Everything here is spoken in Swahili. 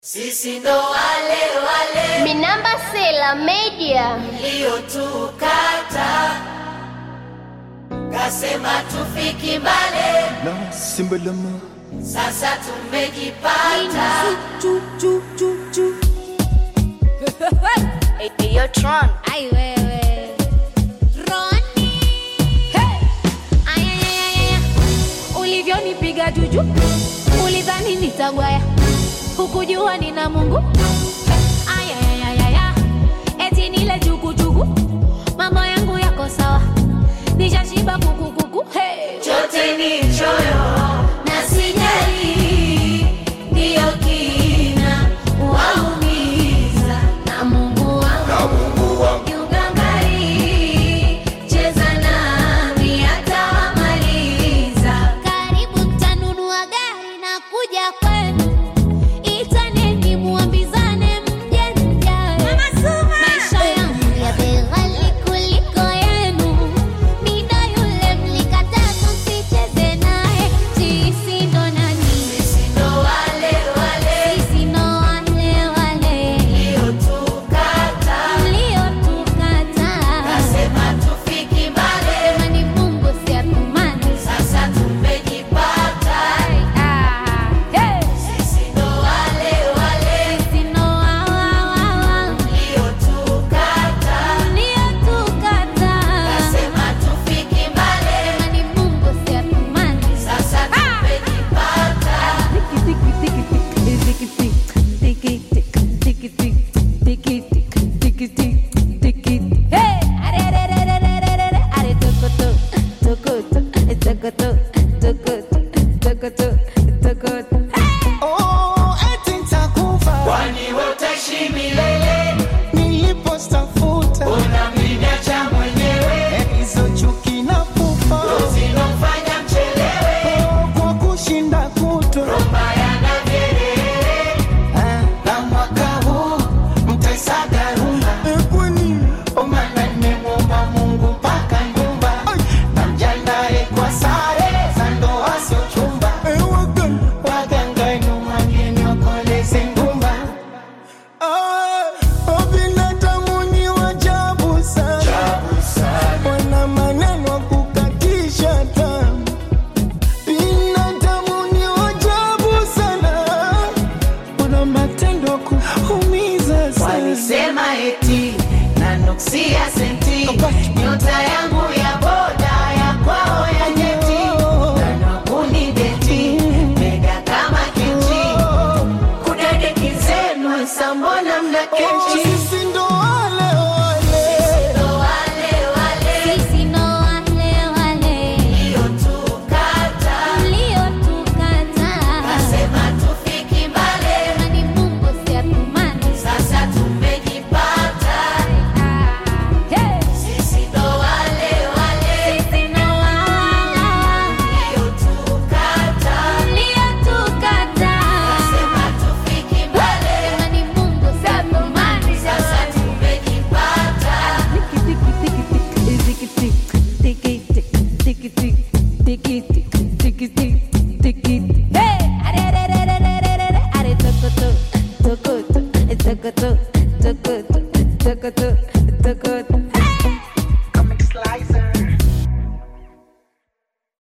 Sisi ndo wale wale Minamba Sela Media. mliotukata, kasema tufiki mbale, na simbalama sasa tumejipata. Ai wewe Roni hey! Ay, ay, ay, ay, ay. Ulivyonipiga juju ulidhani nitagwaya hukujua nina Mungu Ay, ay, ay, ay, ay. eti nile jukujuku mambo yangu yako sawa nishashiba kukukuku hey! Chote ni choyo na sijali, ndiyo kina waumiza na Mungu wangu kiugangari, cheza nami atawamaliza. Karibu mtanunua gari na kuja kwenu, itaneni muambizane mje mjae. Maisha yangu ya bei ghali kuliko yenu, mida yule mlikataa tusicheze naye. Sisi ndo nani? Sisi ndo wale wale Sisi ndo wale wale mliotukata, mliotukataa. kasema tufiki mbali, Sema ni Mungu si atumani. sasa tumejipata. Ah, hey! Sisi ndo wale wale Sisi ndo wa- wa- wa- wa. mliotukata, Mliotukataa. kasema tufiki mbali, Sema ni Mungu si atumani. sasa tumejipata. Hey! Are, are, are, are, are, are, are, are, toko, to, toko, to, toko, to, toko, to, toko, to, toko, to. oh, eti nitakufa Kwani wewe utaishi milele, nilipostafuta unamniacha mwenyewe, hizo chuki na pupa zinofanya mchelewe, oh, kwa kushinda kutwa mbaya na vyelele. Ah, na mwaka huu mtaisaga rumba omana nimemwomba mungu mpaka nyumba na mjandae kwa sare za ndoa sio chumba waganga numwageni wakoleze ngumba binadamu ni wajabu sana wana maneno kukatisha tamu binadamu ni wajabu sana wana matendo kuumiza sana Walisema eti na nuksia senti, nyota yangu ya boda ya kwao ya jeti, nanakuni deti mega kama kechi, kudadeki zenu sambona mna kechi sisi ndo wale wale ndo wale wale Sisi ndo wale wale mliotukata, mliotukataa. kasema tufiki mbali, Sema ni Mungu si atumani. sasa tumejipata. Hey! Sisi ndo wale wale Sisi ndo wa- wa- wa- mliotukata, mliotukataa. kasema tufiki mbali, Sema ni Mungu si atumani. sasa tumejipata. Hey! Are, are, are, are, are, are, are, are, toko, to, toko, to, toko, to, toko,